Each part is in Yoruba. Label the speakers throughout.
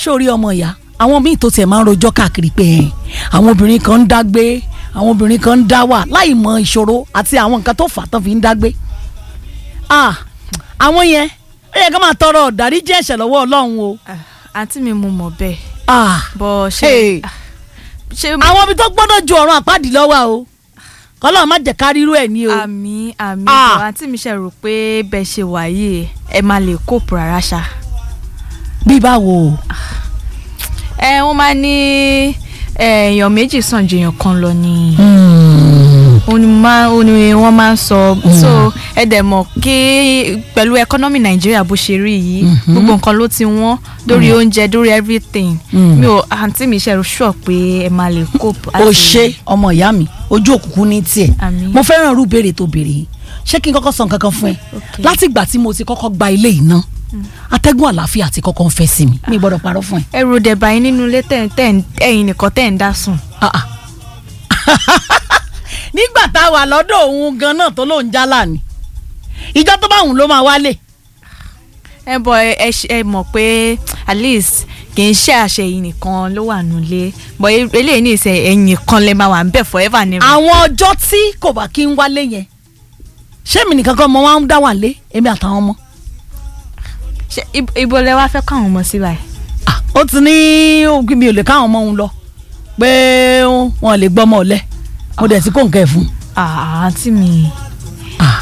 Speaker 1: sórí ọmọ ìyá àwọn míì tó tiẹ̀ máa ń rojọ́ káàkiri pé ẹ̀ àwọn obìnrin kan ń dágbé àwọn obìnrin kan ń dá wà láì mọ ìṣòro àti àwọn nǹkan tó fà á tán fi ń dágbé ah àwọn yẹn ó yẹ ká máa tọrọ ìdáríjì ẹ̀ṣẹ̀ lọ́wọ́ ọlọ́run o
Speaker 2: Ah, àǹtí mi mo mọ̀ bẹ́ẹ̀
Speaker 1: ah
Speaker 2: bọ́ ṣe
Speaker 1: Hey.
Speaker 2: ah, ṣe
Speaker 1: àwọn ibi tó gbọ́dọ̀ ju ọ̀run àpáàdì lọ́wọ́ o kọ́lọ́ má jẹ́ ká rírú ẹ̀ ní o
Speaker 2: àmì àmì
Speaker 1: Ah.
Speaker 2: bọ̀ àǹtí mi ṣe rò pé bẹ́ẹ̀ ṣe wà yìí ẹ máa lè kóòpù rárá ṣá.
Speaker 1: bí báwo o
Speaker 2: ẹ wọ́n máa ní ẹ, èèyàn méjì sàn ju èèyàn kan lọ ni òun ni máa òun ni wọ́n máa ń sọ so ẹ dẹ̀ mọ̀ kí pẹ̀lú ẹkọ́nọ́mì nàìjíríà bó ṣe rí yìí
Speaker 1: Mhm.
Speaker 2: gbogbo nǹkan ló ti wọ́n lórí oúnjẹ lórí everything
Speaker 1: Mm.
Speaker 2: mi ò àǹtí mi ṣe sure pé ẹ máa lè cope.
Speaker 1: o ṣe ọmọ ìyá mi ojú òkùnkùn ní tiẹ̀
Speaker 2: Àmín.
Speaker 1: mo fẹ́ràn irú béèrè tó béèrè yìí ṣé kí n kọ́kọ́ sọ nǹkan kan fún ẹ
Speaker 2: Okay.
Speaker 1: láti ìgbà tí mo ti kọ́kọ́ gba ilé yìí ná atẹ́gùn àlàáfíà ti kọ́kọ́ ń fẹ́ sí mi mi gbọ́dọ̀ parọ́ fún ẹ.
Speaker 2: ẹrù dẹ̀bà yín nínú ilé tẹ̀ tẹ̀ ẹ̀yin nìkan tẹ̀ ń dá sùn.
Speaker 1: Ah, ah. nígbà tá a wà lọ́dọ̀ òun gan náà tó lóun jálà ni ìjọ tó bá òun ló máa wálé
Speaker 2: ẹ bọ ẹ ẹ ṣe- ẹ mọ̀ pé at least kì í ṣe àṣẹ yìí nìkan ló wà nulẹ̀ bọ̀ e- eléyìí ní ìṣe ẹ̀yìn kan lè máa wà ń bẹ̀ forever ni.
Speaker 1: àwọn ọjọ́ tí kò bá kí n wálé yẹn ṣé mi nìkan kan mo máa ń dá wà lé èmi àtàwọn ọmọ
Speaker 2: Ṣé ib- ibo lẹ wá fẹ́ kọ́ àwọn ọmọ sí báyìí.
Speaker 1: Ah, ó ti ní ògì mi ò lè káwọn ọmọ òun lọ pé wọn lè gbọ́mọ ọ̀lẹ mo dẹ̀ ti kó nǹkan ẹ̀ fún un.
Speaker 2: Ah, àǹtí mi.
Speaker 1: Ah.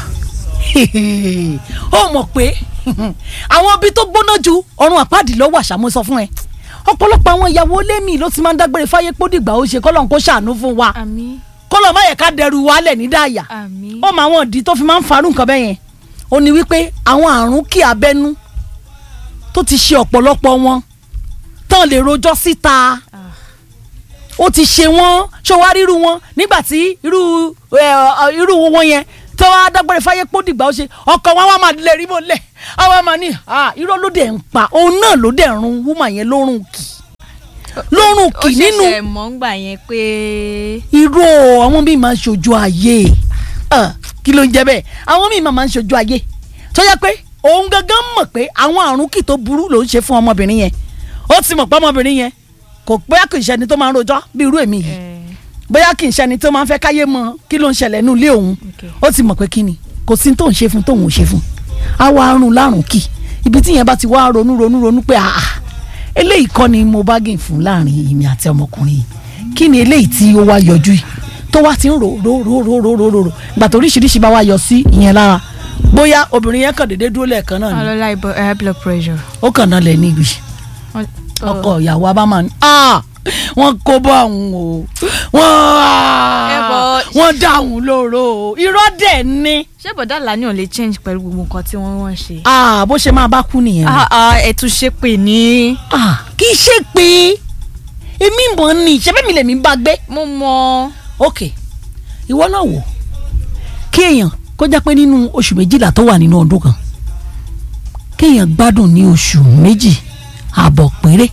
Speaker 1: ó mọ̀ pé àwọn ibi tó gbóná ju ọrùn àpáàdì lọ́wọ́ àṣàmú sọ fún ẹ ọ̀pọ̀lọpọ̀ àwọn ìyàwó lémi ló ti máa ń dágbére fáyé pódìgbà ó ṣe kọ́lọ́n kó ṣàánú fún wa
Speaker 2: àmì
Speaker 1: kọ́lọ́n má yẹ ká dẹrù wálẹ̀ ní dáàyà
Speaker 2: àmì.
Speaker 1: ó mọ àwọn ìdí tó fi máa ń farú nǹkan bẹ́ẹ̀ yẹn ó ní wípé àwọn àrùn kí abẹ́nú tó ti ṣe ọ̀pọ̀lọpọ̀ wọn tán lè rojọ́ síta ó ti ṣe wọ́n ṣọwárí irú wọn nígbà tí irú ẹ, ọ, irú wọn yẹn tó wá dágbére fáyé pọ́ dìgbà ó ṣe ọkọ̀ wọn wá máa lè rí mọ́ lẹ̀ àwọn máa ní "Ah, irọ́ ló dẹ̀ ń pa òun náà ló dẹ̀ run wúmà yẹn lórun kì lórun
Speaker 2: ó
Speaker 1: kì nínú
Speaker 2: ṣẹ̀ṣẹ̀ mọ̀ ń gbà yẹn pé.
Speaker 1: irú àwọn míì máa ń ṣojú ayé Ah, kí ló ń jẹ bẹ́ẹ̀ àwọn míì máa ń ṣojú ayé tó yẹ pé òun gangan mọ̀ pé àwọn àrùn kì tó burú ló ń ṣe fún ọmọbìnrin yẹn ó ti mọ̀ pé ọmọbìnrin yẹn kò bóyá kì í ṣẹni tó máa ń rojọ́ bí irú èmi yìí
Speaker 2: ẹ,
Speaker 1: bóyá kì í ṣẹni tó máa ń fẹ́ káyé mọ̀ kí ló ń ṣẹlẹ̀ nínú ilé òun
Speaker 2: Okay.
Speaker 1: ó ti mọ̀ pé kí ni kò sí tó ń ṣe fún tóun ò ṣe fún á wá rún lárùn kì ibi tí yẹn bá ti wá ronú ronú ronú pé àà eléyìí kọ́ ni mo bá gìn fún láàrin èmi àti ọmọkùnrin yìí kí ni eléyìí tí ó wá yọjú yìí tó wá ti ń rò rò rò rò rò rò rò rò gbà tó oríṣiríṣi bá wá yọ sí ìyẹn lára bóyá obìnrin yẹn kàn déédéé dúró lẹ́ẹ̀kan náà ni
Speaker 2: ọlọ́lá ibo high blood pressure.
Speaker 1: ó kàn náà lẹ̀ níbi
Speaker 2: Wọ́n-
Speaker 1: ọkọ ìyàwó abámá ni ah wọ́n kó bọ́ àwọn o wọ́n
Speaker 2: Ẹ bọ̀-
Speaker 1: wọ́n dá àwọn lóró o irọ́ dẹ̀ ni
Speaker 2: ṣé bọ̀dá làní ò lè change pẹ̀lú gbogbo nǹkan tí wọ́n wọ́n ṣe.
Speaker 1: ah bó ṣe máa bá kú nìyẹn o.
Speaker 2: Ah, ah, ẹ tún ṣe pè ní.
Speaker 1: ah kì í ṣe pé èmi mọ̀ ni ṣẹ́fẹ́ mi lèmi bá gbé
Speaker 2: mo mọ.
Speaker 1: ok ìwọ náà wò kí èèyàn kó jẹ́ pé nínú oṣù méjìlá tó wà nínú ọdún kan kéèyàn gbádùn ní oṣù méjì ààbọ̀ péré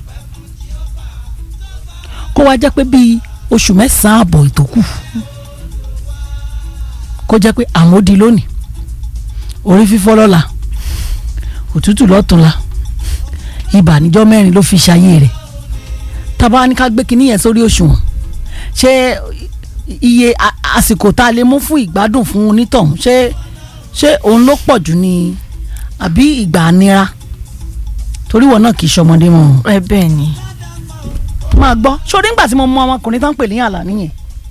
Speaker 1: kó wá jẹ́ pé bíi oṣù mẹ́sàn-án ààbọ̀ ìtókù kó jẹ́ pé àmódi lónìí orí fífọ́ lọ́la òtútù lọ́tùnla ibà níjọ́ mẹ́rin ló fi ṣayé rẹ̀ tábà ní ká gbé kinní yẹn sórí òṣùwọ̀n ṣé iye a- àsìkò tá a lè mú fún ìgbádùn fún onítọ̀hún ṣé ṣé òun ló pọ̀ jù ní àbí ìgbà nira torí wọn náà kì í ṣọmọdé mọ́ ọ́n.
Speaker 2: ẹ bẹ́ẹ̀ ni.
Speaker 1: máa gbọ́ sórí ńgbà tí mo mú ọmọkùnrin tó ń pè ní àlà nìyẹn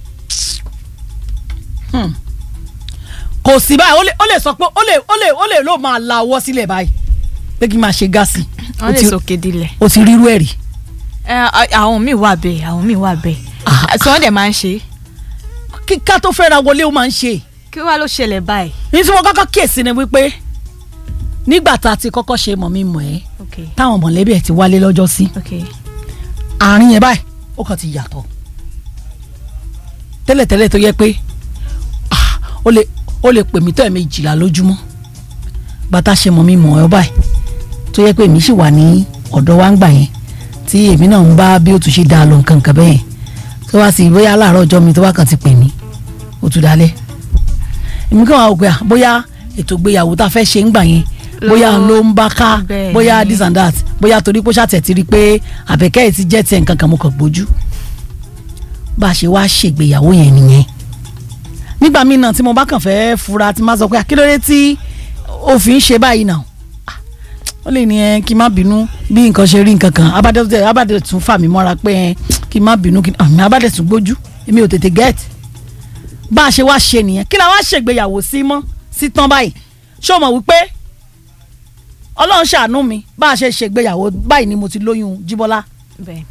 Speaker 1: Hmm. kò sí báyìí ó lè ó lè sọ pé ó lè ó lè ó lè ló máa la ọwọ́ sílẹ̀ báyìí pé kí n máa ṣe gáàsì
Speaker 2: wọ́n lè sòkè dilẹ̀.
Speaker 1: o ti rírú ẹ̀ rí
Speaker 2: ẹ a- àwọn míì wà bẹ́ẹ̀ àwọn míì wà bẹ́ẹ̀.
Speaker 1: Ah.
Speaker 2: tí wọ́n dẹ̀ máa ń ṣe.
Speaker 1: kíká tó fẹ́ra wọlé ó máa ń ṣe
Speaker 2: kí wàá ló ṣẹlẹ̀ báyìí.
Speaker 1: ní tí wọ́n kọ́kọ́ kíyèsí ni wípé nígbà tá a ti kọ́kọ́ ṣe mọ̀ mi mọ̀ ẹ́
Speaker 2: ok
Speaker 1: táwọn mọ̀lẹ́bí ẹ̀ ti wálé lọ́jọ́ sí
Speaker 2: ok
Speaker 1: àárín yẹn báyìí ó kàn ti yàtọ̀ tẹ́lẹ̀tẹ́lẹ̀ tó yẹ pé ah, ó lè ó lè pè mí tó ẹ̀ẹ̀mejìlá lójúmọ́ bàtà ṣe mọ̀ mi mọ̀ ẹ́ báyìí tó yẹ pé èmi sì wà ní ọ̀dọ̀ wa ń gbà yẹn tí èmi náà ń bá bí ó tún ṣe dáa lọ nǹkan nǹkan bẹ́ẹ̀ tó wá sí bóyá láàárọ̀ ọjọ́ mi tó wá kàn ti pè mí ó tún dalẹ̀ èmi kàn wá wò pé à, bóyá ètò ìgbéyàwó tá a fẹ́ ṣe ń gbà yẹn bóyá ló ń bá ká
Speaker 2: Bẹ́ẹ̀
Speaker 1: bóyá
Speaker 2: ni.
Speaker 1: this and that bóyá torí pé ṣàtẹ̀ ti rí i pé àbẹ̀kẹ́ yìí ti jẹ́ tiẹ̀ nǹkan kan mo kàn gbójú bá a ṣe wá ṣègbéyàwó yẹn nìyẹn nígbà míì náà tí mo bá kàn fẹ́ fura tí má sọ pé àkílódé tí òfin ṣe báyìí náà Ah, ó lè ní ẹ kí n má bínú bí nǹkan ṣe rí nǹkan kan abádé abádé tún fà mí mọ́ra pé ẹ kí n má bínú kí àmì abádé tún gbójú èmi ò tètè gẹ́ẹ̀tì bá a ṣe wá ṣe nìyẹn kí la wá ṣègbéyàwó sí mọ́ sí tán báyìí ṣé o mọ̀ wípé ọlọ́run ṣàánú mi bá a ṣe ṣègbéyàwó báyìí ni mo ti lóyún jíbọ́lá
Speaker 2: bẹ́ẹ̀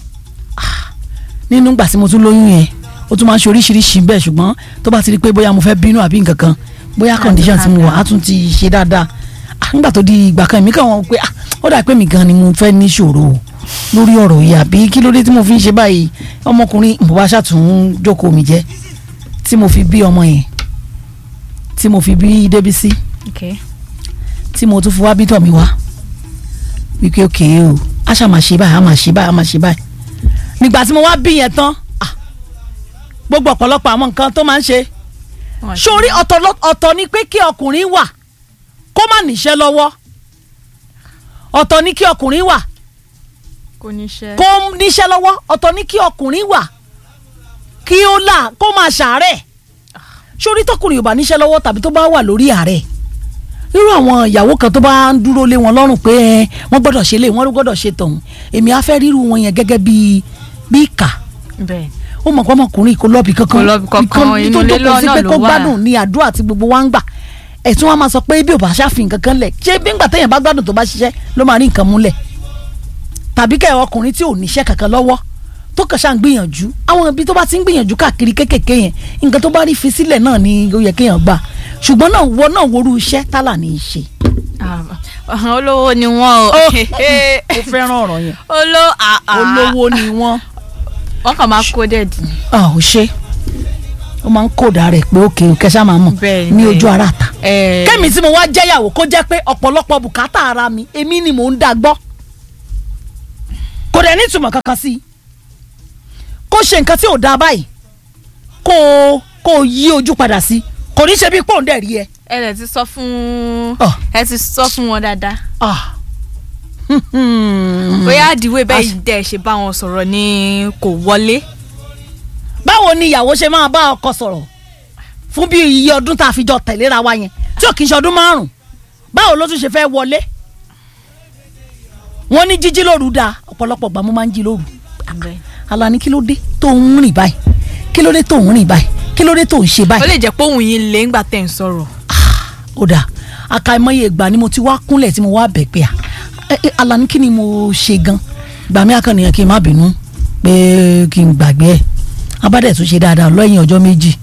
Speaker 1: nínú ìgbà tí mo tún lóyún yẹn ó tún máa ń ṣe oríṣiríṣi bẹ́ẹ̀ ṣùgbọ́n tó bá ti rí i pé bóyá mo fẹ́ bínú àbí nǹkan kan bóyá condition tí mo wà á tún ti ṣe dáadáa Ah, nígbà tó di ìgbà kan èmi kàn wọ́n pé ah, ó dà pé mi gan ni mo fẹ́ níṣòro o lórí ọ̀rọ̀ yìí àbí kí ló dé tí mo fi ń ṣe báyìí ọmọkùnrin mo bá ṣàtún jókòó mi jẹ́ tí mo fi bí ọmọ yẹn tí mo fi bí Débísí
Speaker 2: ok
Speaker 1: tí mo tún fi wá bítọ̀ mi wá wípé òkè o a ṣáà máa ṣe báyìí a máa ṣe báyìí a máa ṣe báyìí nígbà tí mo wá bí yẹn tán ah, gbogbo ọ̀pọ̀lọpọ̀ àwọn nǹkan tó máa ń ṣe
Speaker 2: Wọ́n ṣe-
Speaker 1: sórí ọ̀tọ̀ lọ- ọ̀tọ̀ ni pé kí ọkùnrin wà kó má níṣẹ́ lọ́wọ́ ọ̀tọ̀ ni kí ọkùnrin wà
Speaker 2: kò ní ṣe
Speaker 1: kó níṣẹ́ lọ́wọ́ ọ̀tọ̀ ni kí ọkùnrin wà kí ó là kó máa ṣàárẹ̀ sórí tọkùnrin ò bá níṣẹ́ lọ́wọ́ tàbí tó bá wà lórí àárẹ̀ irú àwọn ìyàwó kan tó bá ń dúró lé wọn lọ́rùn pé ẹ, wọ́n gbọ́dọ̀ ṣe lé wọ́n gbọ́dọ̀ ṣe tọ̀hún èmi á fẹ́ ríru wọn yẹn gẹ́gẹ́ bí bí ìkà
Speaker 2: bẹ́ẹ̀
Speaker 1: ó mọ̀ pé ọmọkùnrin kò lọ́ọ̀bì kankan
Speaker 2: Kò lọ́ọ̀bì kankan,
Speaker 1: Ìkan-
Speaker 2: inú
Speaker 1: tó
Speaker 2: ilé
Speaker 1: jókòó sí
Speaker 2: náà
Speaker 1: pé
Speaker 2: ló
Speaker 1: kó
Speaker 2: wà.
Speaker 1: gbádùn ní àdúrà tí gbogbo wa ń gbà ẹ̀tún wa máa sọ pé bí ò bá ṣàfihàn kankan lẹ̀ ṣé bí ńgbà téèyàn bá gbádùn tó bá ṣiṣẹ́ ló máa rí nǹkan múlẹ̀ tàbí kẹ́ ẹ̀ ọkùnrin tí ò níṣẹ́ kankan lọ́wọ́ tó kàn ṣáà ń gbìyànjú àwọn ibi tó bá ti ń gbìyànjú káàkiri kékèké yẹn nǹkan tó bá rí fi sílẹ̀ náà ni ó yẹ kéèyàn gbà ṣùgbọ́n náà wọ náà worú iṣẹ́ tálà ní í ṣe.
Speaker 2: Ah, olówó ni wọ́n o
Speaker 1: ó fẹ́ràn ọ̀rọ̀ yẹn
Speaker 2: olówó
Speaker 1: olówó ni wọ́n
Speaker 2: wọ́n kàn máa kó dẹ́ẹ̀dì
Speaker 1: ò ṣe ó máa ń kódà rẹ̀ pé òkè òkè ṣáà máa mọ̀
Speaker 2: Bẹ́ẹ̀
Speaker 1: ní
Speaker 2: ni.
Speaker 1: ojú ara ta
Speaker 2: ẹ̀
Speaker 1: kẹ́mi tí mo wá jẹ́yàwó kó jẹ́ pé ọ̀pọ̀lọpọ̀ bùkátà ara mi èmi ni mò ń dá gbọ́ kò dẹ̀ ní ìtumọ̀ kankan sí i kó ṣe nǹkan tí ò dáa báyìí kó o kó o yí ojú padà sí i kò ní ṣe bí pòǹdẹ̀ rí ẹ.
Speaker 2: ẹ lè ti sọ fún
Speaker 1: Ọ̀.
Speaker 2: ẹ ti sọ fún wọn dáadáa
Speaker 1: Ah.
Speaker 2: bóyá àdìwé bẹ́ẹ̀ dẹ̀ ṣe bá wọn sọ̀rọ̀ ni kò wọlé
Speaker 1: báwo ni ìyàwó ṣe máa bá ọkọ sọ̀rọ̀ fún bí iye ọdún tá a fi jọ tẹ̀léra wa yẹn tí ò kì í ṣe ọdún márùn-ún báwo ló tún ṣe fẹ́ wọlé wọ́n ní jíjí lóru dáa ọ̀pọ̀lọpọ̀ gbà mo máa ń jí lóru Alani kí ló dé tó ń rìn báyìí kí ló dé tó ń rìn báyìí kí ló dé tó ń ṣe
Speaker 2: ó
Speaker 1: báyìí
Speaker 2: lè jẹ́ pé òun yín lé ńgbà tẹ̀ ń sọ̀rọ̀
Speaker 1: ó dáa àkàìmọye ìgbà ni mo ti wá kúnlẹ̀ tí mo wá bẹ̀ pé à ẹ, ẹ, Alani kí ni mo ṣe gan gbà mí akànnìyàn kí n má bínú pé kí n gbàgbé ẹ̀ abádẹ̀ tún ṣe dáadáa lọ́yìn ọjọ́ méjì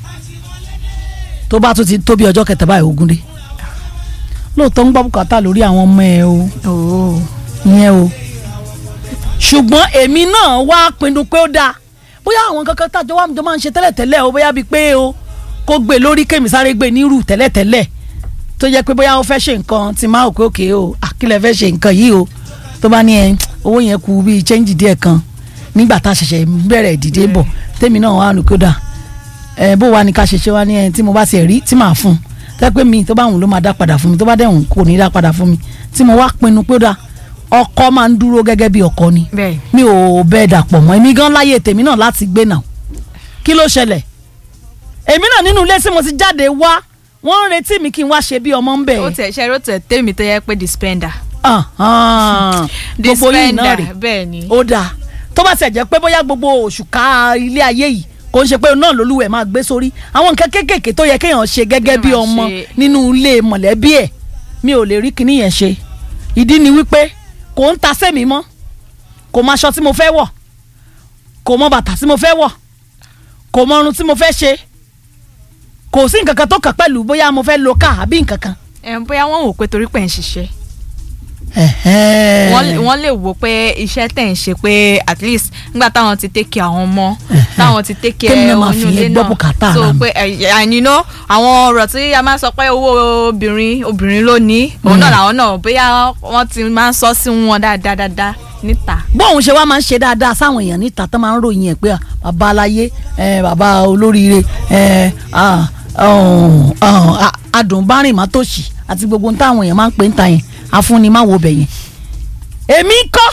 Speaker 1: tó bá tún ti tó bí ọjọ́ kẹta báyìí ogun dé lóòótọ́ ń gbọ́ bùkátà lórí àwọn ọmọ ẹ o
Speaker 2: ooo
Speaker 1: ìyẹn o ṣùgbọ́n èmi náà wá pinnu pé ó dáa bóyá àwọn kankan tájọ wà jọ máa ń ṣe tẹ́lẹ̀tẹ́lẹ̀ o bóyá bíi pé o kó gbé lórí kémi sáré gbé nírú tẹ́lẹ̀tẹ́lẹ̀ tó jẹ́ pé bóyá ó fẹ́ ṣe nǹkan tí máa òkè òkè o àkílẹ̀ fẹ́ ṣe nǹkan yìí o tó bá ní ẹ owó yẹn kù bíi chẹ́ńjì díẹ̀ kan nígbà tá a ṣẹ̀ṣẹ̀ bẹ̀rẹ̀ ìdìde bọ̀ tèmi náà wà lókè dà ẹ bó wa ni ká ṣe ṣe wá ní ẹ tí mo bá tiẹ̀ rí tí màá fún un tẹ́ pé mi tó bá wùn ló máa dá padà fún mi tó bá dẹ̀ wùn kò ní dá padà fún mi tí mo wá pinnu pé ó dáa ọkọ máa ń dúró gẹ́gẹ́ bí ọkọ ni
Speaker 2: bẹ́ẹ̀
Speaker 1: mi ò bẹ́ẹ̀ dàpọ̀ mọ́ èmi gan láyé tèmi náà láti gbé náà kí ló ṣẹlẹ̀ èmi náà nínú ilé tí mo ti jáde wá wọ́n ń retí mi kí n wá ṣe bí ọmọ ń bẹ̀
Speaker 2: ó tẹ̀ ṣe ó tẹ̀ tèmi tó yẹ pé dispender
Speaker 1: gbogbo yìí náà rè
Speaker 2: bẹ́ẹ̀ ni
Speaker 1: ó dáa tó bá ṣe jẹ́ pé bóyá gbogbo oṣù ká ilé ayé yìí kò ń ṣe pé náà lolúwẹ̀ máa gbé sórí àwọn nǹkan kéékèèké tó yẹ kéèyàn ṣe gẹ́gẹ́
Speaker 2: Kéèyàn
Speaker 1: bí
Speaker 2: máa
Speaker 1: ọmọ
Speaker 2: ṣe.
Speaker 1: nínú ilé mọ̀lẹ́bí ẹ̀ mi ò lè rí kinní yẹn ṣe ìdí ni wípé kò ń ta sẹ́mi mọ́ kò mọ aṣọ tí mo fẹ́ wọ̀ kò mọ bàtà tí mo fẹ́ wọ̀ kò mọ irun tí mo fẹ́ ṣe kò sí nǹkan kan tó kàn pẹ̀lú bóyá mo fẹ́ lo ká àbí nǹkan kan.
Speaker 2: ẹ̀ bóyá wọ́n wò pé torí pé ń ṣiṣẹ́
Speaker 1: Ẹ̀hẹ́n.
Speaker 2: wọ́n lè- wọ́n lè wò pé iṣẹ́ tẹ̀ ń ṣe pé at least nígbà táwọn ti take care àwọn ọmọ táwọn ti take care
Speaker 1: Kémi náà máa
Speaker 2: oyún
Speaker 1: fi
Speaker 2: ilé
Speaker 1: yẹn gbọ́
Speaker 2: náà
Speaker 1: bùkátà
Speaker 2: so
Speaker 1: ara mi.
Speaker 2: pé ẹ- and you know àwọn ọ̀rọ̀ tí a máa ń sọ pé owó obìnrin obìnrin ló ní òun náà làwọn náà bóyá wọ́n ti máa ń sọ sí wọn dáadáa dáadáa níta.
Speaker 1: bóun ṣe wá máa ń ṣe dáadáa sáwọn èèyàn níta tó máa ń ròyìn ẹ̀ pé à, bàbá aláyé ẹ, bàbá olóríire ẹ, à, ọ̀hún, ọ̀hún, à, adùnbárìn má tòṣì àti gbogbo ohun táwọn èèyàn máa ń pè ń ta yẹn afúnni má wo bẹ̀ yẹn èmi kọ́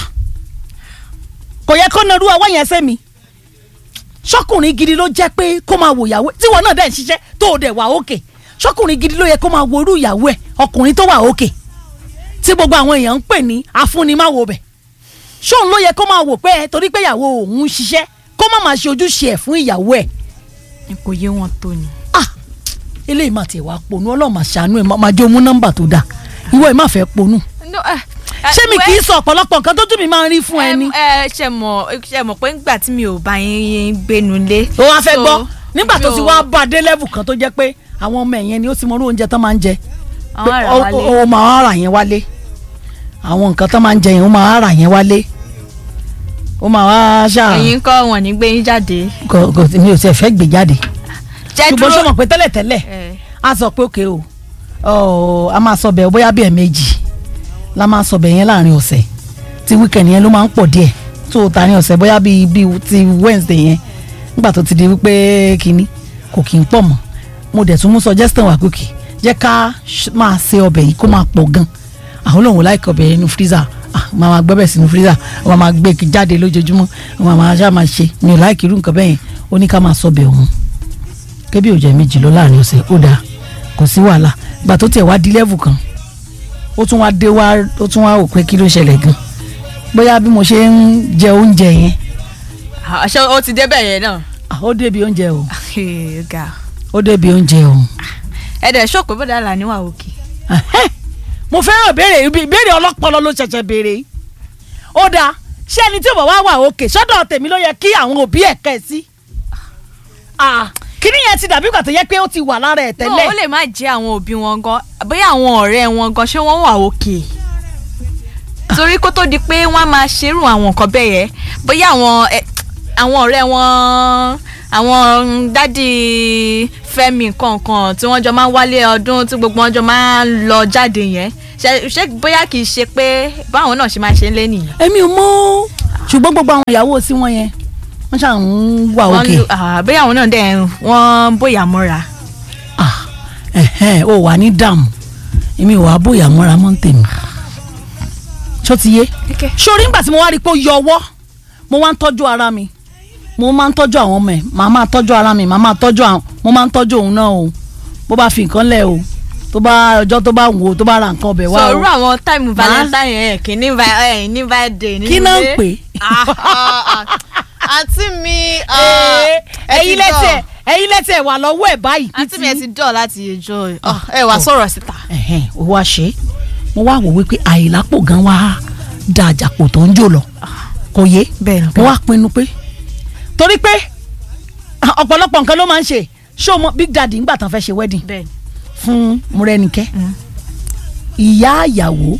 Speaker 1: kò yẹ kó narú ọwọ́ yẹn sẹ́mi ṣọkùnrin gidi ló jẹ́ pé kó máa wò ìyàwó tíwọ náà dẹ̀ ń ṣiṣẹ́ tó o dẹ̀ wà òkè ṣọkùnrin gidi ló yẹ kó máa wo irú ìyàwó ẹ̀ ọkùnrin tó wà òkè tí gbogbo àwọn èèyàn ń pè ní afúnni má wo bẹ̀ ṣóun ló yẹ kó máa wò pé ẹ torí pé ìyàwó òun ń ṣiṣẹ́ kó má máa ṣe ojúṣe ẹ̀ fún ìyàwó ẹ̀
Speaker 2: kò yé wọn tó ni.
Speaker 1: ah eléyìí máa tiẹ̀ wá ponú ọlọ́run máa ṣàánú ẹ̀ máa jẹ́ omú nọ́mbà tó dáa ìwọ ẹ̀ má fẹ́ ponú
Speaker 2: No, eh, eh,
Speaker 1: ṣé mi
Speaker 2: well,
Speaker 1: kì í sọ ọ̀pọ̀lọpọ̀ nǹkan tó tún mi máa ń rí fún ẹni.
Speaker 2: ẹ ṣe mọ̀ ṣe mọ̀ pé nígbà tí mi ò bá yín gbénu lé.
Speaker 1: ó wá fẹ́
Speaker 2: so,
Speaker 1: gbọ́ nígbà tó
Speaker 2: mi
Speaker 1: ti
Speaker 2: ò-
Speaker 1: wá bá a dé level kan tó jẹ́ pé àwọn ọmọ ẹ̀yẹn ni ó ti mọ orú oúnjẹ tán máa ń jẹ
Speaker 2: àwọn ará
Speaker 1: Ó-
Speaker 2: wálé.
Speaker 1: ó ó máa rà yẹn wálé àwọn nǹkan tán máa ń jẹ yẹn ó máa rà yẹn wálé ó máa wá ṣáà
Speaker 2: ẹ̀yin kọ́ wọn ní gbé yín jáde.
Speaker 1: kò kò mi ò tiẹ̀ fẹ́ gbé jáde
Speaker 2: jẹ́
Speaker 1: ṣùgbọ́n ṣé o mọ̀ pé tẹ́lẹ̀tẹ́lẹ̀
Speaker 2: ẹ
Speaker 1: a sọ pé òkè o ọ, a máa sọ bẹ́ẹ̀ bóyá bí ẹ̀ẹ̀mejì la máa sọ bẹ́ẹ̀ yẹn láàrin ọ̀sẹ̀ tí weekend yẹn ló máa ń pọ̀ díẹ̀ tó o ta ní ọ̀sẹ̀ bóyá bíi bíi ti Wednesday yẹn nígbà tó ti di wípé kínní kò kì í pọ̀ mọ́ mo dẹ̀ tún mú suggestion wá kókè jẹ́ ká ṣ- máa ṣe ọbẹ̀ yìí kó máa pọ̀ gan àwọn olóhùn láìka ọbẹ̀ yẹn nínú freezer ah máa máa gbẹ́bẹ̀ sínú freezer wọ́n máa gbé jáde lójoojúmọ́ wọ́n máa ṣáà máa ṣe mi ò láìkì irú nǹkan bẹ́ẹ̀ yẹn ó ní ká máa sọ ọbẹ̀ òun kébí ò jẹ́ méjì lọ láàrin ọ̀sẹ̀ ó dáa kò sí wàhálà gbà tó tiẹ̀ wá di level kan ó tún wá dé wá ó tún wá wò pé kí ló ṣẹlẹ̀ gan bóyá bí mo ṣe ń jẹ oúnjẹ yẹn
Speaker 2: ṣé ó ti débẹ̀ yẹn náà.
Speaker 1: ah, ó débi oúnjẹ o
Speaker 2: ga
Speaker 1: ó débi oúnjẹ o
Speaker 2: ẹ dẹ̀ ṣó pé bọ́dà là níwà òkè.
Speaker 1: Ẹhẹ́, mo fẹ́ràn béèrè ibi- ìbéèrè ọlọ́pọlọ ló ṣẹ̀ṣẹ̀ béèrè yìí ó dáa ṣé ẹni tí ò bá wá wà òkè sọ́dọ̀ tèmi ló yẹ kí àwọn òbí ẹ̀ kẹ́ ẹ sí Ah, kíní yẹn ti dàbí ìgbà tó yẹ pé ó ti wà lára ẹ̀
Speaker 2: no
Speaker 1: tẹ́lẹ̀
Speaker 2: ó lè má jẹ́ àwọn òbí wọn gan bóyá àwọn ọ̀rẹ́ wọn gan ṣé wọ́n wà òkè torí kó tó di pé wọ́n á máa ṣerú àwọn nǹkan bẹ́ẹ̀ yẹn bóyá àwọn ẹ, àwọn ọ̀rẹ́ wọn àwọn dádì Fẹ́mi kankan tí wọ́n jọ máa ń wálé ọdún tí gbogbo wọn jọ máa ń lọ jáde yẹn ṣe ṣe bóyá kì í ṣe pé báwọn náà ṣe máa ṣe ń lé nìyẹn.
Speaker 1: èmi ò mọ̀ ṣùgbọ́n gbogbo àwọn ìyàwó sí wọn yẹn wọ́n ṣàn ń wà
Speaker 2: Wọ́n
Speaker 1: òkè
Speaker 2: lu- ah, bóyá àwọn náà dẹ̀ wọ́n bóyá mọ́ra.
Speaker 1: ah ẹ̀hẹ́n ó wà ní dààmú èmi ò wá bóyá mọ́ra mọ́ ń tèmi ṣó ti yé sórí ńgbà tí mo wá rí i pé ó yọ ọwọ́ mo wá ń tọ́jú ara mi mo máa ń tọ́jú àwọn ọmọ ẹ̀ màá máa tọ́jú ara mi màá máa tọ́jú àwọn mo máa ń tọ́jú òun náà o bó bá fi nǹkan lẹ̀ o tó bá ọjọ́ tó bá wò ó tó bá ra nǹkan ọbẹ̀ wá o
Speaker 2: sọ̀rọ̀ àwọn táìmù valentine yẹn kì í ní vi- ẹ̀ ní birthday ní
Speaker 1: kí náà ń
Speaker 2: ilé.
Speaker 1: pè
Speaker 2: Ah, ah, ah. àǹtí mi
Speaker 1: é
Speaker 2: ẹ ti
Speaker 1: ẹ̀yin lẹ́tẹ̀
Speaker 2: dọ̀.
Speaker 1: ẹ̀yin lẹ́tẹ̀ wà lọ́wọ́ ẹ̀ báyìí
Speaker 2: àǹtí mi ẹ ti dọ̀ láti ẹjọ́ ẹ wá sọ̀rọ̀ síta.
Speaker 1: ẹ̀hẹ́n ó wá ṣe é mo wá wò wípé àìlápò gan wá da àjàpò tó ń jò lọ kò yé
Speaker 2: bẹ́ẹ̀ni
Speaker 1: mo wá pinnu pé torí pé ọ̀pọ̀lọpọ̀ nǹkan ló máa ń ṣe ṣé o mọ big daddy ńgbà tán fẹ́ ṣe wedding
Speaker 2: bẹ́ẹ̀ni
Speaker 1: fún Múrẹ́nikẹ́
Speaker 2: Mm.
Speaker 1: ìyá àyàwó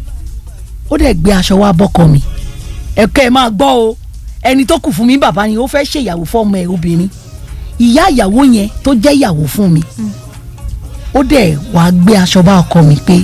Speaker 1: ó dẹ̀ gbé aṣọ wá bọ́kọ mi ẹ̀kẹ́ ẹ̀ máa gbọ́ o ẹni tó kù fún mi bàbá ni ó fẹ́ ṣèyàwó fọ́mọ ẹ̀ obìnrin ìyá àyàwó yẹn tó jẹ́ ìyàwó fún mi ó dẹ̀ wá gbé aṣọ bá ọkọ mi pé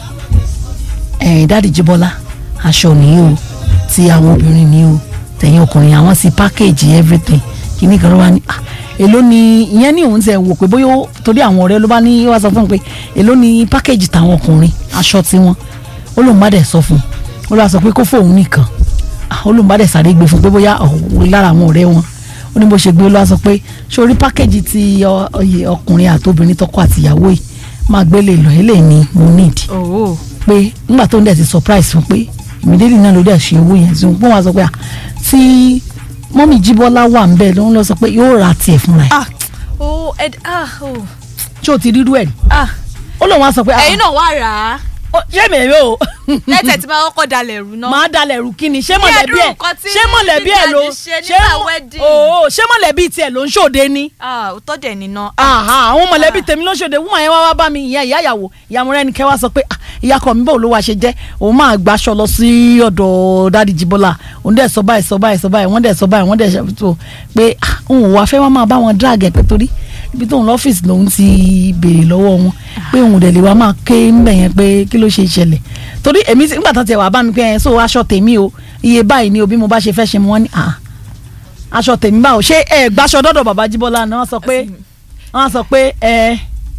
Speaker 1: ẹ̀ dáàdì Jíbọ́lá aṣọ nìyí o ti àwọn obìnrin ni o tẹ̀yìn ọkùnrin àwọn sì package everything kìíní kan ló wá ní ah èló ni ìyẹn ní òun tẹ wò pé bóyá ó- torí àwọn ọ̀rẹ́ ló bá ní wá sọ fún un pé èló ni package tàwọn ọkùnrin aṣọ tiwọn ó lóun bá dẹ̀ sọ fún un ó lọ́wọ́ sọ pé kó fóun nìkan ah, ó lóun bá dẹ̀ sáré gbé fún un pé bóyá òun lára àwọn ọ̀rẹ́ wọn ó ní bó ṣe gbé ó lọ́wọ́ sọ pé sórí package ti ọ- ọyẹ ọkùnrin àtobìnrin tọkọ àtìyàwó yìí máa gbélé lọ eléyìí ni mo need
Speaker 2: owó
Speaker 1: pé nígbà tó ń dẹ̀ ti surprise fún pé ìmídélì náà ló dẹ̀ ṣe owó yẹn tí wọ́n wá sọ pé à tí mọ́mì jíbọ́lá wà ń bẹ̀ ló ń lọ sọ pé yóò ra tiẹ̀ fúnra ẹ̀
Speaker 2: ah oh ed ah oh
Speaker 1: ṣé o ti rírú ẹ̀ rí
Speaker 2: ah
Speaker 1: ó lóun wá sọ pé
Speaker 2: ẹ̀yin náà wá rà á
Speaker 1: ó ṣé mi èrè o
Speaker 2: lẹ́tẹ̀ tí máa kọ́kọ́ dalẹ̀ rú náà.
Speaker 1: máa dalẹ̀ rú kí ni ṣé
Speaker 2: Ní
Speaker 1: mọ̀lẹ́bí
Speaker 2: ẹ̀dùn
Speaker 1: ẹ̀
Speaker 2: nǹkan tí
Speaker 1: ṣé mọ̀lẹ́bí ẹ̀ ló
Speaker 2: Big Daddy ṣe nígbà wedding.
Speaker 1: ooo ṣé mọ̀lẹ́bí tiẹ̀ ló ń ṣòde ni
Speaker 2: ah òótọ́ dẹ̀ níná.
Speaker 1: aha àwọn mọ̀lẹ́bí tèmi ló ṣòde wúmọ̀ yẹn wá wá bá mi ìyá ìyá ìyàwó ìyá Mọ́rẹ́nikẹ́ wá sọ pé ah, ìyá kọ mi bò ló wá ṣe jẹ́ òun máa gbaṣọ lọ sí ọ̀dọ̀ dádì Jíbọ́lá òun dẹ̀ sọ báyìí sọ báyìí sọ báyìí wọ́n dẹ̀ sọ báyìí wọ́n dẹ̀ ṣàtúntò pé ah, òun ò wá fẹ́ wá máa bá wọn drag ẹ̀ pé torí ibi tóun lọ́fíìsì lòun ti béèrè lọ́wọ́ wọn pé òun dẹ̀ lè wá máa ké ńbẹ̀ yẹn pé kí ló ṣe ṣẹlẹ̀ torí èmi ti- nígbà tó tiẹ̀ wá bá mi pé ẹ̀ so aṣọ tèmi o iye báyìí ni o bí mo bá ṣe fẹ́ ṣe mo wọ́n ní ah aṣọ tèmi báwo ṣé ẹ gbàṣọ dọ́dọ̀ bàbá Jíbọ́lá ni wọ́n sọ pé wọ́n sọ pé ẹ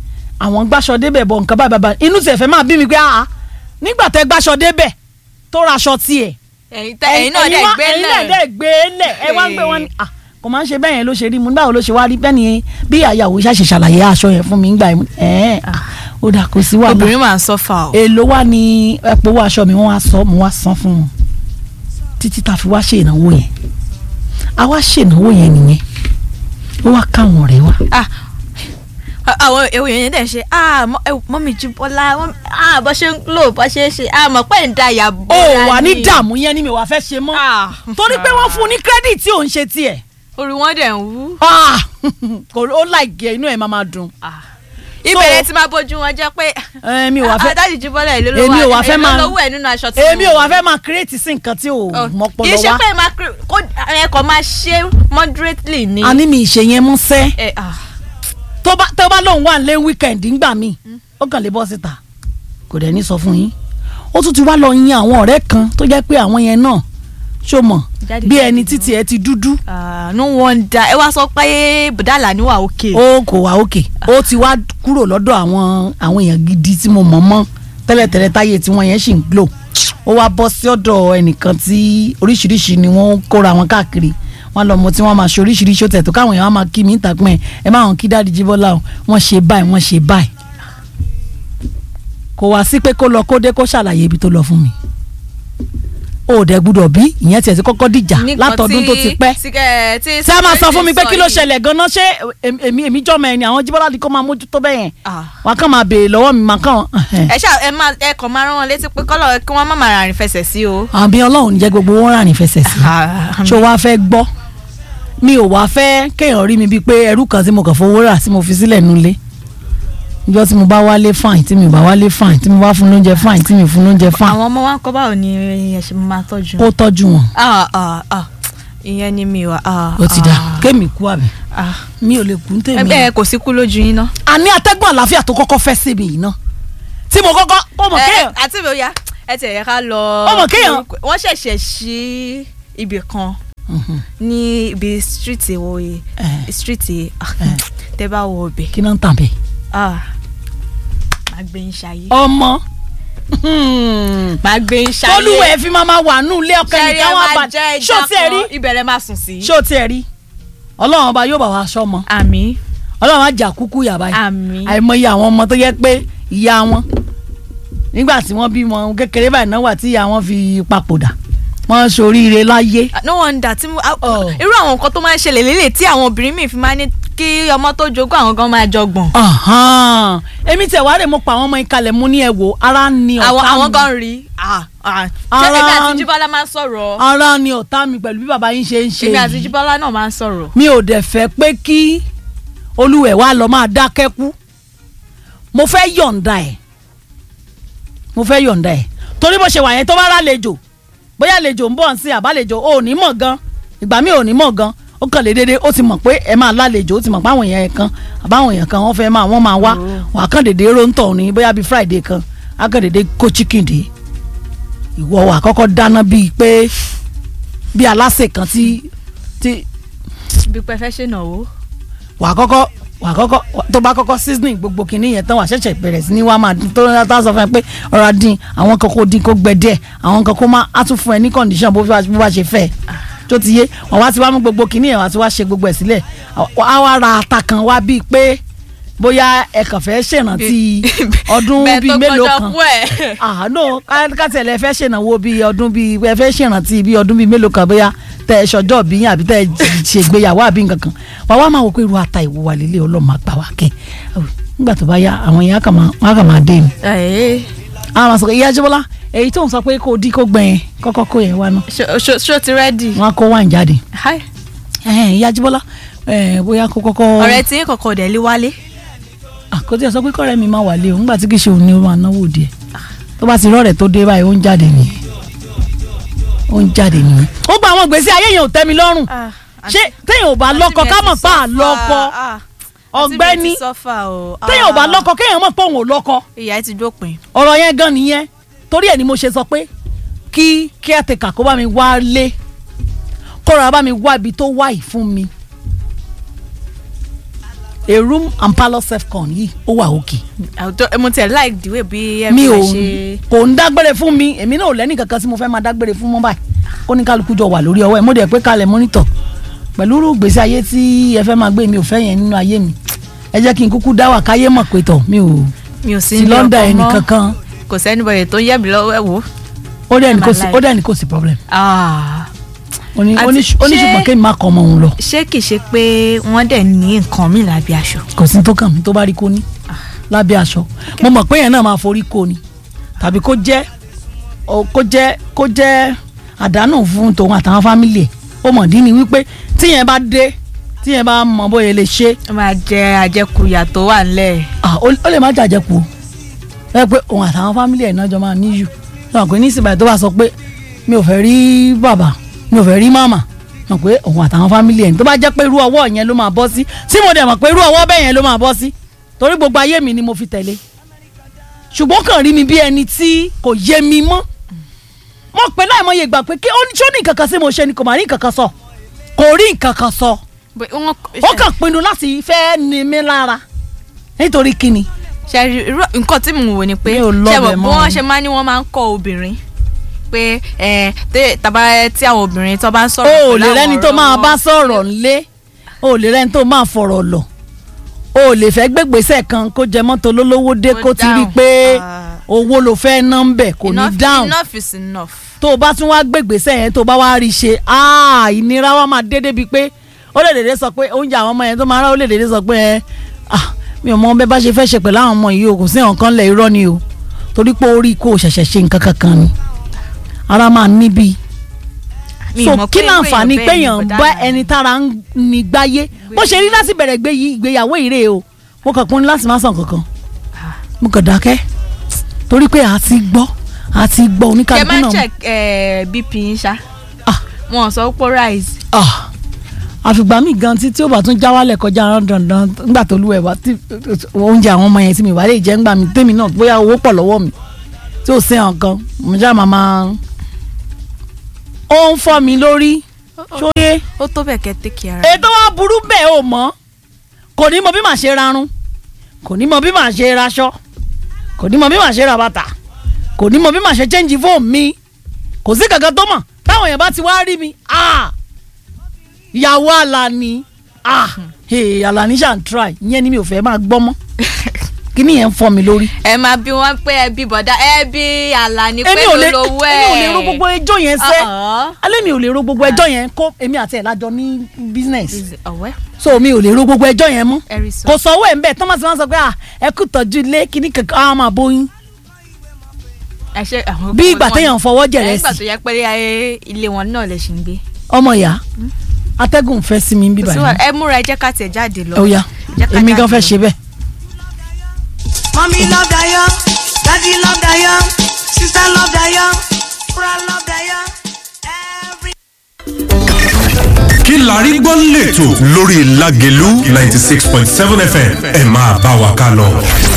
Speaker 1: àwọn gbàṣọ débẹ̀ bọ̀ nǹkan báyìí bàbá inú tiẹ̀ fẹ́ máa bí mi pé àá nígbà tẹ́ gbàṣọ débẹ̀ tó raṣọ tiẹ̀
Speaker 2: ẹ̀yin tẹ ẹ̀yin náà dẹ̀
Speaker 1: wá-
Speaker 2: gbé
Speaker 1: ẹ̀yin náà
Speaker 2: lẹ̀
Speaker 1: dẹ̀ gbé lẹ̀ ẹ wá ń gbé wọn ni ah kò máa ń ṣe bẹ́ẹ̀ yẹn ló ṣe rí mu báwo ló ṣe wá rí bẹ́ẹ̀ ni bí àyàwó ṣàṣe ṣàlàyé aṣọ yẹn fún mi ń gbà yẹn ẹ̀ẹ́n ó dà kó sí wàhálà
Speaker 2: obìnrin máa ń sọ́fà o.
Speaker 1: èlò wa ni ẹ̀pọ̀ owó aṣọ mi wọ́n wá sọ mo wá san fún wọn títí tá a fi wá ṣe ìnáwó yẹn a wá ṣe ìnáwó yẹn nìyẹn ó wá káwọn ọ̀rẹ́ wa
Speaker 2: Ah, àwọn ewu yẹn dẹ̀ ṣe ah mọ- eh, mọ́mì Jíbọ́lá mọ́mì- ah bọ́ ṣe ń lò bọ́ ṣe ń ṣe ah mọ̀ pé ń da ìyá
Speaker 1: ó
Speaker 2: bọ́lá
Speaker 1: wà ní dààmú yẹn ni mi wà fẹ́ ṣe mọ́
Speaker 2: Ah.
Speaker 1: torí pé wọ́n fún un ní kírẹ́dìtì ò ń ṣe tiẹ̀
Speaker 2: orí wọn dẹ̀ ń wú.
Speaker 1: Ah, kò ó láìgẹ̀ inú ẹ̀ máa máa dùn
Speaker 2: ìbẹ̀rẹ̀ tí máa bójú wọn jẹ́ pé
Speaker 1: Eh, mi ò wá fẹ́
Speaker 2: adájú Jíbọ́lá ìlú ló
Speaker 1: Èmi ò wá
Speaker 2: wà
Speaker 1: fẹ́ máa-
Speaker 2: lówó ẹ̀ nínú aṣọ tí
Speaker 1: èmi ò wá fẹ́ máa kírètì sí nǹkan tí ò mọ́pọ̀
Speaker 2: kì í
Speaker 1: lọ
Speaker 2: ṣe
Speaker 1: wá
Speaker 2: pé máa kí- kó ẹ kàn máa ṣe moderately ni.
Speaker 1: a ní mi ìṣe yẹn mú sẹ́
Speaker 2: Eh, ah.
Speaker 1: tó bá tó bá lóun wà lé wíkẹ̀ndì ńgbà míì ó kàn lè bọ́ síta kò dẹ̀ ní sọ fún yín ó tún ti wá lọ yan àwọn ọ̀rẹ́ kan tó jẹ́ pé àwọn yẹn náà ṣó mọ̀
Speaker 2: Jáde
Speaker 1: bí
Speaker 2: jáde
Speaker 1: ẹni
Speaker 2: ni
Speaker 1: títí ẹ ti dúdú
Speaker 2: Ah, no wonder ẹ wá sọ pé bùdálà ni wà òkè.
Speaker 1: ó kò wá òkè ó ti wá kúrò lọ́dọ̀ àwọn àwọn èèyàn gidi tí mo mọ̀ mọ́ tẹ́lẹ̀tẹ́lẹ̀ táyé tí wọ́n yẹn sì ń glow ó wá bọ́ sí ọ̀dọ̀ ẹnìkan tí oríṣiríṣi ni wọ́n kóra wọn káàkiri wọn lọ mọ tí wọ́n máa ṣe oríṣiríṣi ó tẹ̀ tó káwọn èèyàn máa kí mi ìtàkùn ẹ̀ ẹ má wọn kí dáàdi Jíbọ́lá o wọ́n ṣe báyìí wọ́n ṣe báyìí kò wá sí pé kó lọ kó dé kó ṣàlàyé ibi tó lọ fún mi ó dẹ̀ gbúdọ̀ bí ìyẹn tiẹ̀ ti kọ́kọ́ dìjà
Speaker 2: Nǹkan
Speaker 1: látọdún tó ti pẹ́
Speaker 2: tí ẹ- tí
Speaker 1: ṣé a máa sọ fún mi pé kí ló
Speaker 2: yìí.
Speaker 1: ṣẹlẹ̀ gan-an ṣé èmi èmi jọ́mọ ẹni àwọn Jíbọ́lá ni kó máa mójútó bẹ́ẹ̀ yẹn
Speaker 2: Ah.
Speaker 1: wàá kàn máa béèrè lọ́wọ́ mi máa kàn
Speaker 2: ẹ ṣáà ẹ máa ẹ kàn máa rán wọn létí pé kọ́lọ̀ kí wọ́n má máa rìn fẹsẹ̀ sí o.
Speaker 1: àbí ọlọ́run jẹ́ gbogbo wọn rà ní fẹsẹ̀ sí ṣó wàá fẹ́ gbọ́ mi ò wá fẹ́ kéèyàn rí mi bíi pé ẹrú kan tí mo kàn fowó rà tí mo fi sílẹ̀ nulẹ̀ ìjọ tí mo bá wálé fine tí mi ò bá wálé fine tí mo bá fún lóúnjẹ fine tí mi ò fún lóúnjẹ fine
Speaker 2: àwọn ọmọ wa ń kọ́ báwo ni ẹ ṣe máa tọ́jú.
Speaker 1: kó tọ́jú wọn
Speaker 2: Ah, ah, ah. ìyẹn ni mi wà. ah,
Speaker 1: ó ti dà
Speaker 2: ah,
Speaker 1: kémi kú àbí
Speaker 2: ah.
Speaker 1: mi ò lè kú ní tèmi
Speaker 2: ẹ kò sí kú lójú yín ná.
Speaker 1: àní atẹ́gùn àlàáfíà tó kọ́kọ́ fẹ́ síbi yìí náà tí mo kọ́kọ́ ó mọ̀
Speaker 2: Ẹ-
Speaker 1: kéèyàn
Speaker 2: àti mi ò yá ẹ tẹ̀ yẹ ká lọ.
Speaker 1: Ọmọ kéèyàn-
Speaker 2: wọ́n ṣẹ̀ṣẹ̀ ṣí ibì kan
Speaker 1: Mhm.
Speaker 2: ní ibi street wo yìí
Speaker 1: Eh.
Speaker 2: street yìí ah, tẹ́ bá wọ ọbẹ̀
Speaker 1: kí náà ń tàn bẹ́ẹ̀.
Speaker 2: ah, máa gbé yín ṣayé.
Speaker 1: ọmọ
Speaker 2: máa gbé yín ṣayé.
Speaker 1: tolúwẹ̀ fi máa ma wà nù ilé ọkọ
Speaker 2: ṣẹ́rí
Speaker 1: ẹnìkan
Speaker 2: ẹ
Speaker 1: wà
Speaker 2: máa
Speaker 1: bá
Speaker 2: jẹ́
Speaker 1: ṣó
Speaker 2: ìjà
Speaker 1: tiẹ̀ rí
Speaker 2: kan ibẹ̀rẹ̀ máa sùn sí.
Speaker 1: ṣó tiẹ̀ rí ọlọ́run ọba yóò bá wa ṣọmọ
Speaker 2: àmì
Speaker 1: ọlọ́run á jà kúkú yàrá yìí
Speaker 2: àmì.
Speaker 1: àìmọye àwọn ọmọ tó yẹ pé ìyá wọn nígbà tí wọ́n bímọ kékeré báyìí náà wà tí ìyá wọn fi papòdà wọ́n ṣoríire láyé
Speaker 2: no wonder tí mo ah,
Speaker 1: Oh.
Speaker 2: irú àwọn nǹkan tó máa ń ṣẹlẹ̀ lélẹ̀ tí àwọn obìnrin míì fi máa ń ní kí ọmọ tó jogún àwọn gan máa jọgbọ̀n.
Speaker 1: Ahan. èmi tẹ̀ wá rè mo pa àwọn ọmọ ìkàlẹ̀ mú ní ẹ̀wò ara ni ọ̀tá
Speaker 2: àwọn àwọn
Speaker 1: mi
Speaker 2: gan rí ah, ah. ṣé
Speaker 1: Ara-
Speaker 2: èmi àti Jíbọ́lá máa ń sọ̀rọ̀
Speaker 1: ara ni ọ̀tá mi pẹ̀lú bí bàbá yín ṣe ń ṣe
Speaker 2: èmi àti
Speaker 1: yìí
Speaker 2: Jíbọ́lá náà máa ń sọ̀rọ̀.
Speaker 1: mi ò dẹ̀ fẹ́ pé kí olúwẹ̀ wá lọ máa dákẹ́ kú mo fẹ́ yọ̀ǹda ẹ̀ mo fẹ́ yọ̀ǹda ẹ̀ torí bó ṣe wà yẹn tó bá rálejò bóyá àlejò ń bọ̀ sí àbálejò ò ní mọ̀ gan ìgbà mi ò ní mọ̀ gan ó kàn lè dédé ó ti mọ̀ pé ẹ máa lálejò ó ti mọ̀ pé àwọn èèyàn kan àbáwọn èèyàn kan wọ́n fẹ́ máa wọ́n máa wá wà á kàn dédé róńtọ̀ ní bóyá bíi friday kan á kàn dédé kó chicken dé ìwọ wà kọ́kọ́ dáná bíi pé bíi aláṣẹ kan tí tí
Speaker 2: bí pẹ́ fẹ́ ṣe náwó.
Speaker 1: wà á kọ́kọ́ wà á kọ́kọ́ tó bá kọ́kọ́ seasoning gbogbo kìíní yẹn tán wà á ṣẹ̀ṣẹ̀ bẹ̀rẹ̀ sí ní wàá máa dín tó ń tá a sọ fún ẹ pé ọ̀rọ̀ adín àwọn kan kó dín kó gbẹ díẹ̀ àwọn kan kó má á tún fún ẹ ní condition bó bá bó bá ṣe fẹ́ tó ti yé wà wá ti wá mú gbogbo kìíní yẹn wà á ti wá ṣe gbogbo ẹ̀ sílẹ̀ á wá ra ata kan wá bíi pé bóyá ẹ kàn fẹ́ ṣèrántí ọdún
Speaker 2: bẹ́ẹ̀
Speaker 1: bíi
Speaker 2: tó
Speaker 1: mélòó
Speaker 2: gbọ́dọ̀
Speaker 1: kan
Speaker 2: kú ẹ̀.
Speaker 1: àánú kátẹ̀lẹ̀ fẹ́ ṣènáwó bíi ọdún bíi ẹ fẹ́ ṣèrántí bíi ọdún bíi mélòó kan bóyá tẹ ẹ ṣọjọ́ bí yín àbí tẹ ẹ ṣègbéyàwó àbí nǹkan kan wà wá máa wò pé irú ata ìwò wà lélẹ̀ ọlọ́mọ àgbà wà kẹ́ nígbà tó bá yá àwọn èèyàn kàn máa wọ́n á kàn máa dé mi.
Speaker 2: Ẹ̀,
Speaker 1: àwọn máa sọ pé ìyá Jíbọ́lá èyí tó ń sọ pé kó o dí kó gbẹ̀yìn kọ́kọ́ kó yẹn wá náà
Speaker 2: ṣó- ṣó ṣó ti rẹ́dì.
Speaker 1: wọ́n á kó wáìn jáde
Speaker 2: Hi.
Speaker 1: ẹ̀hẹ́n, ìyá Jíbọ́lá ẹ̀, bóyá kó kọ́kọ́
Speaker 2: ọ̀rẹ́ tí yín kọ̀kọ̀ dẹ̀ lé wálé.
Speaker 1: àkótí ẹ̀ sọ pé kọ́rẹ́ mi máa wà lé o nígbà tí kì í ṣe òun ni ó máa náwó díẹ̀ tó bá ti rọ́ọ̀rẹ́ tó dé báyìí ó ń jáde nìyẹn ó ń jáde nìyẹn. ó gba àwọn gbèsè ayé yẹn ò tẹ́ mi lọ́rùn ṣé téèyàn ò bá lọ́kọ ká mọ̀ pa àlọ́kọ ọ̀gbẹ́ni téèyàn ò bá lọ́kọ kéèyàn mọ̀ pé òun ò lọ́kọ
Speaker 2: ìyá ẹ ti dópin.
Speaker 1: ọ̀rọ̀ yẹn gan nìyẹn torí ẹ̀ ni mo ṣe sọ pé kí caretaker kó bá mi wá lé kó rọra bá mi wá ibi tó wà yìí fún mi a room and parlour self-con yìí ó wà òkè
Speaker 2: àwùjọ mo tẹ̀ like the way bí
Speaker 1: mi ò
Speaker 2: everyone ṣe
Speaker 1: kò ń dágbére fún mi èmi náà ò lẹ́nì kankan tí mo fẹ́ máa dágbére fún mọ́ báyìí kó ní kálukú jọ wà lórí ọwọ́ ẹ̀ mo dẹ̀ pé kalẹ̀ mọ́nítọ̀ pẹ̀lú irú ìgbésí ayé tí ẹ fẹ́ máa gbé mi ò fẹ́ yẹn nínú ayé mi ẹ jẹ́ kí n kúkú dá wà káyé mọ̀ pé tọ̀ mi ò
Speaker 2: mi ò sí
Speaker 1: sí
Speaker 2: ní
Speaker 1: lọ́ndà
Speaker 2: ọkọ
Speaker 1: ẹnì
Speaker 2: mọ́
Speaker 1: kankan
Speaker 2: kò sẹ́nibọ̀yẹ̀ tó ń yẹ̀ mí lọ́wọ́ ẹ̀ wò.
Speaker 1: ó dẹ̀ ní kò
Speaker 2: My
Speaker 1: sí
Speaker 2: life.
Speaker 1: ó dẹ̀ ní kò sí problem
Speaker 2: Ah.
Speaker 1: ó ní ó ní
Speaker 2: Àti
Speaker 1: ó ní
Speaker 2: ṣé-
Speaker 1: ṣùgbọ́n kémi má kọ́ ọmọ òun lọ
Speaker 2: ṣé kìí ṣe pé wọ́n dẹ̀ ní nǹkan mi lábẹ́ aṣọ.
Speaker 1: kò sí tó kàn mí tó bá rí kó ní lábẹ́ aṣọ mo mọ̀ pé yẹn náà máa forí kó ni tàbí kó jẹ́ ó- kó jẹ́ kó jẹ́ àdánù fún tòun àtàwọn fámìlì ẹ̀ ó mọ̀ dín ní wípé tíyẹn bá dé tíyẹn bá mọ bóyá lè ṣe
Speaker 2: ó máa jẹ àjẹkùyà tó wà nílẹ̀.
Speaker 1: ah, ó ó lè má jàjẹkù o ẹ pé òun àtàwọn fámìlì ẹ̀ náà jọ máa níyù náà pé nísìnyí tó bá sọ pé mi ò fẹ́ rí bàbá mi ò fẹ́ rí màmá náà pé òun àtàwọn fámìlì ẹ̀ tó bá jẹ́ pé irú ọwọ́ yẹn ló máa bọ́ sí tí mo dẹ̀ mọ̀ pé irú ọwọ́ bẹ́ẹ̀ yẹn ló máa bọ́ sí torí gbogbo ayé mi ni mo fi tẹ̀lé ṣùgbọ́n kàn rí mi bí ẹni tí kò yé mi mọ́ mo pè láìmọye ìgbà pé kí ó ní ṣó ní nǹkan kan sí mo ṣe ni kò má rí nǹkan kan sọ kò rí nǹkan kan sọ
Speaker 2: Bó- wọ́n
Speaker 1: ó kàn pinnu láti fẹ́ ni mí lára nítorí kíni
Speaker 2: ṣe rí- irú- nǹkan tí mo wò ni pé
Speaker 1: Mi ò lọ
Speaker 2: ṣe
Speaker 1: bẹ̀
Speaker 2: mọ̀ bí
Speaker 1: mọ́.
Speaker 2: wọ́n ṣe máa ní wọ́n máa ń kọ́ obìnrin pé ẹ tẹ- tàbá tí àwọn obìnrin tó bá ń sọ̀rọ̀
Speaker 1: o ò
Speaker 2: pẹ̀lú
Speaker 1: lè
Speaker 2: àwọn
Speaker 1: rẹ́ni tó
Speaker 2: ọ̀rọ̀
Speaker 1: máa
Speaker 2: wọn.
Speaker 1: bá sọ̀rọ̀ ńlé o ò lè rẹ́ni tó máa fọ̀rọ̀ lọ o ò lè fẹ́ gbégbèsè kan kó jẹ mọ́tò lólówó dé
Speaker 2: Kó
Speaker 1: kó ti rí i
Speaker 2: dáhùn.
Speaker 1: pé
Speaker 2: Ah.
Speaker 1: owó ló fẹ́ ná ń bẹ̀ kò ní
Speaker 2: Enough-
Speaker 1: dáhùn
Speaker 2: enough is enough.
Speaker 1: tó o bá tún wá gbégbèsè yẹn tó o bá wá rí i ṣe ah, ìnira wa máa dé débi pé ó lè dédé sọ pé oúnjẹ àwọn ọmọ yẹn tó máa rà ó lè dédé sọ pé ẹ ah, mi ò mọ bẹ́ẹ̀ bá ṣe fẹ́ ṣe pẹ̀lú àwọn ọmọ yìí o kò sí nǹkan lẹ̀ irọ́ ni o torí pé orí kò ṣẹ̀ṣẹ̀ ṣe nǹkan kankan ni ara máa níbi
Speaker 2: Mi
Speaker 1: so
Speaker 2: mọ̀
Speaker 1: kí
Speaker 2: pé
Speaker 1: náà
Speaker 2: irú
Speaker 1: àǹfààní
Speaker 2: èèyàn bẹ́ẹ̀
Speaker 1: péyàn
Speaker 2: ni
Speaker 1: bá
Speaker 2: bọ̀dá náà.
Speaker 1: ẹni tára ń ní gbáyé bó ṣe rí láti bẹ̀rẹ̀ gbé yìí ìgbéyàwó ìrè o mo kàn pín láti má sàn kankan mo kàn dákẹ́ torí pé a ti gbọ́ a ti gbọ́
Speaker 2: kẹ
Speaker 1: oníkàlùkù
Speaker 2: máa ń
Speaker 1: náà
Speaker 2: check eh, bp yín ṣá
Speaker 1: ah
Speaker 2: wọn sọ pé rise
Speaker 1: ah àfìgbà mi gan tí tí ó bá tún já wálẹ̀ kọjá rán dandan nígbà tó lúwẹ̀ wá tí oúnjẹ àwọn ọmọ yẹn tí mi wà lè jẹ́ ńgbà mi tèmi náà bóyá owó pọ̀ lọ́wọ́ mi tí ò sí nǹkan mo já màmá ó ń fọ́ mi lórí ṣóyé
Speaker 2: ó tó bẹ̀ kẹ́ take care.
Speaker 1: ètò wa burú bẹ́ẹ̀ ò mọ́ kò ní mọ bí màá ṣe rarun kò ní mọ bí màá ṣe raṣọ kò ní mọ bí màá ṣe ra bàtà kò ní mọ bí màá ṣe change phone mi kò sí kankan tó mọ̀ táwọn èèyàn bá ti wá rí mi ah ìyàwó Àlàní ah hey, Àlàní ṣàn try ìyẹn ni mi ò fẹ́ máa gbọ́ mọ́ kí ni yẹn ń fọ́ mi lórí.
Speaker 2: ẹ máa bí wọn pé ẹbí bọ̀dá ẹbí Àlàní pé
Speaker 1: èmi ò lè
Speaker 2: lólówó
Speaker 1: èmi
Speaker 2: ẹ̀.
Speaker 1: ò lè ro gbogbo ẹjọ́ yẹn sẹ́
Speaker 2: Uh-uh.
Speaker 1: alẹ́ mi ò lè ro gbogbo ẹjọ́ yẹn kó èmi àti ẹ̀ lájọ ní business
Speaker 2: Is- ọ̀wẹ́
Speaker 1: so mi ò lè ro gbogbo ẹjọ́ yẹn mọ́
Speaker 2: ẹ̀rí sọ.
Speaker 1: kò sọ̀wọ́ ẹ̀ ń bẹ̀ thomas máa ń sọ pé ah, ẹ kú tọ́jú ilé kíní kankan á máa bóyún
Speaker 2: ẹ ṣe àwọn
Speaker 1: bí ìgbà
Speaker 2: wọn-
Speaker 1: téèyàn fọwọ́
Speaker 2: ẹ
Speaker 1: jẹ̀rẹ̀
Speaker 2: ìgbà
Speaker 1: sí
Speaker 2: tó yẹ pé ayé ilé wọn náà lè ṣì ń gbé.
Speaker 1: ọmọ ìyá atẹ́gùn fẹ́ sí mi bíbá
Speaker 2: Kò sí wàhálà,
Speaker 1: yìí
Speaker 2: ẹ múra ẹ jẹ́ ká tiẹ̀ jáde lọ.
Speaker 1: ó yá
Speaker 2: Jẹ́ ká
Speaker 1: èmi gan
Speaker 2: jáde
Speaker 1: fẹ́
Speaker 2: lọ.
Speaker 1: ṣe bẹ́ẹ̀.
Speaker 3: Mommy love that young, daddy love that young, sister love that young, brother love that young. Every
Speaker 4: kí la rí gbọ́ lẹ́tọ̀ lórí Lágelú ninety six point seven FM ẹ máa bá wa ká lọ.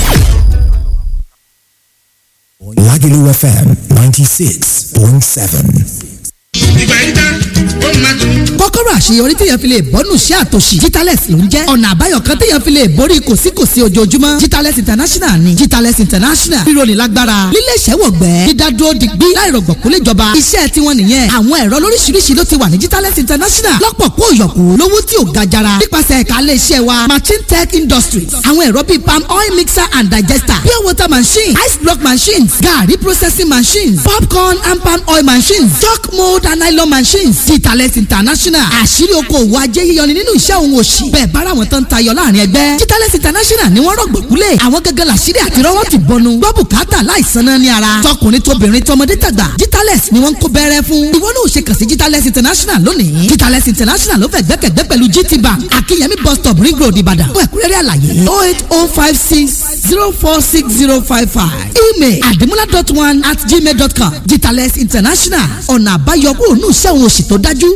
Speaker 5: Lagelu FM 96.7.
Speaker 6: ìgbà yìí tán ó máa tún.
Speaker 7: kọ́kọ́rọ́ àṣeyọrí téèyàn fi lè bọ́nù sí àtòṣì Jitales ló ń jẹ́ ọ̀nà àbáyọ kan téèyàn fi lè borí kòsíkòsí ojoojúmọ́ Jitales international ni Jitales international ríro ní lágbára lílé iṣẹ́ wọ̀gbẹ́ dídádúró digbí láìrọ̀gbọ̀kú léjọba iṣẹ́ tiwọn nìyẹn àwọn ẹ̀rọ lóríṣiríṣi ló ti wà ní Jitales international lọ́pọ̀ kó yọ̀kú lówó tí ò ga jara nípasẹ̀ ẹ̀ka ilé iṣẹ́ wa machine tech industries àwọn ẹ̀rọ bíi palm oil mixer and digester pure water machine ice block machines garri processing machines popcorn and palm oil machines chalk mold and nylon machines Jitales international àṣírí okòwò ajé yíyọni nínú iṣẹ́ òun òṣì bẹ́ẹ̀ bára wọn tán tayọ láàrin ẹgbẹ́ Jitales international ni wọ́n rọ̀gbọ̀kúlẹ̀ àwọn gẹ́gẹ́ làṣírí àti rọ́wọ́ ti bọnu gbọ́ bùkátà láìsan náà ní ara tọkùnrin tóbìnrin tọmọdé tàgbà Jitales ni wọ́n ń kó bẹ́rẹ́ fún ìwọ náà ò ṣe kàn sí Jitales international lónìí Jitales international ló fẹ́ gbẹ́kẹ̀gbẹ́ pẹ̀lú GT bank akínyẹmí bus stop ring road ìbàdàn fún ẹ̀kúnrẹ́rẹ́ àlàyé oh eight oh five six zero four six zero five five email àdìmúlá dot one at gmail dot com Jitales international ọ̀nà àbáyọ kúrò ní iṣẹ́ òun òṣì tó dájú.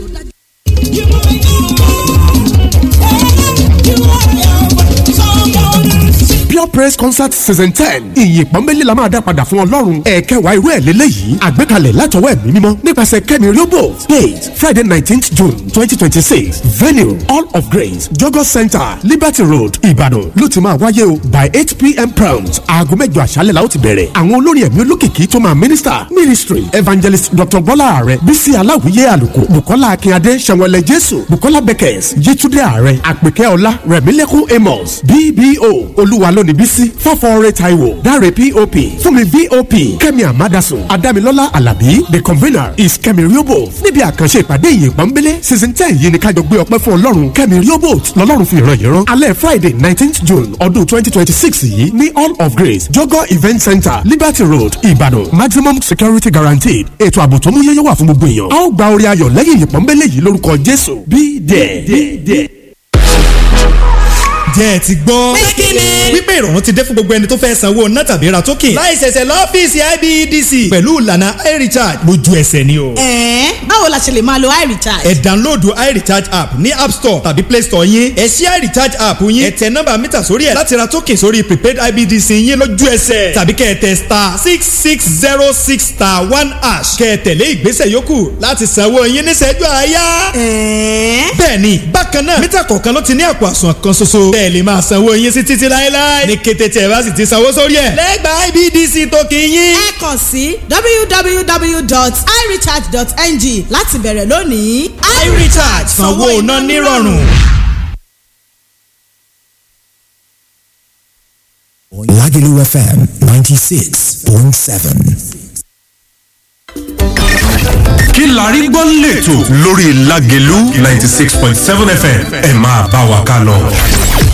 Speaker 5: Pure
Speaker 8: pure praise concert season ten ìyìn pọ́nbélé la máa dá padà fún ọlọ́run ẹ̀ẹ́kẹwàá irú ẹ̀ lélẹ́yìí àgbékalẹ̀ látọwọ́ ẹ̀mí mímọ́ nípasẹ̀ kẹ́mi riobo date friday nineteenth june twenty twenty six venue all of grace jogo center liberty road ìbàdàn ló ti máa wáyé o by eight pm prompt aago mẹ́jọ àṣálẹ̀ la ó ti bẹ̀rẹ̀ àwọn olórin ẹ̀mí olókìkí tó máa minister ministry evangelist dr bọ́lá ààrẹ bísí aláwìyé àlùkò bukola akínyadé sẹ̀wọ̀lẹ̀ jésù bukola beckers yétúndé ààrẹ àpèkẹ́ ọlá rẹ̀mílẹ́kùn amos bbo olúwa lónìí bísí fọ́fọ́ọ́rẹ́ taiwo dáre pop fúnmi vop kẹ́mi amadasun adámilọ́lá alábí the convener is kẹ́mi riobo níbi àkànṣe ìpàdé ìyìn pọ́nbélé season ten yìí ni kájọ gbé ọpẹ́ fún ọlọ́run kẹ́mi riobo lọ́lọ́run fi ìran yìí rán alẹ́ friday nineteenth june ọdún twenty twenty six yìí ní all of grace jogo event center liberty road ìbàdàn maximum security guaranteed ètò ààbò tó mú yẹ́yẹ́ wà fún gbogbo èèyàn a ó gba orí ayọ̀ lẹ́yìn ìyìn pọ́nbélé yìí lórúkọ jésù be there.
Speaker 9: jẹ́ ẹ ti gbọ́. wípé ìrọ̀rùn ti dé fún gbogbo ẹni tó fẹ́ sanwó ná tàbí ra token. láì ṣẹ̀ṣẹ̀ lọ́fíìsì ibedc. pẹ̀lú ìlànà irecharge lójú ẹsẹ̀ ni o.
Speaker 10: ẹ̀ẹ́n báwo la ṣe lè máa lo iRecharge.
Speaker 9: ẹ download irecharge app ní app store tàbí play store yín. ẹ ṣí irecharge app yín. ẹ tẹ nọ́mbà mítà sórí ẹ̀ láti ra token sórí prepaid ibedc yín lójú ẹsẹ̀. tàbí kẹ́ ẹ tẹ star six six zero six star one hash. kẹ́ ẹ tẹ̀lé ìgbésẹ̀ yòókù láti sanwó yín níṣẹ́jú àáyá.
Speaker 10: ẹ̀ẹ́n
Speaker 9: bẹ́ẹ̀ni bákan náà mítà kọ̀ọ̀kan ló ti ní àpò àsùnwọ̀n kan ṣoṣo. bẹ́ẹ̀ lè máa sanwó yín sí títí láéláé. ní kété tí ẹ bá sì ti sanwó sórí ẹ̀. lẹ́gbàá ibdc tó kì í yín.
Speaker 10: ẹ kàn sí www.irecharge.ng láti bẹ̀rẹ̀ lónìí.
Speaker 9: irecharge sanwó iná nírọ̀rùn.
Speaker 5: Lagelu FM 96.7.
Speaker 4: kí la rí gbọ́ lẹ́tọ̀ lórí Lágelú ninety six point seven fm ẹ máa bá wa ká lọ.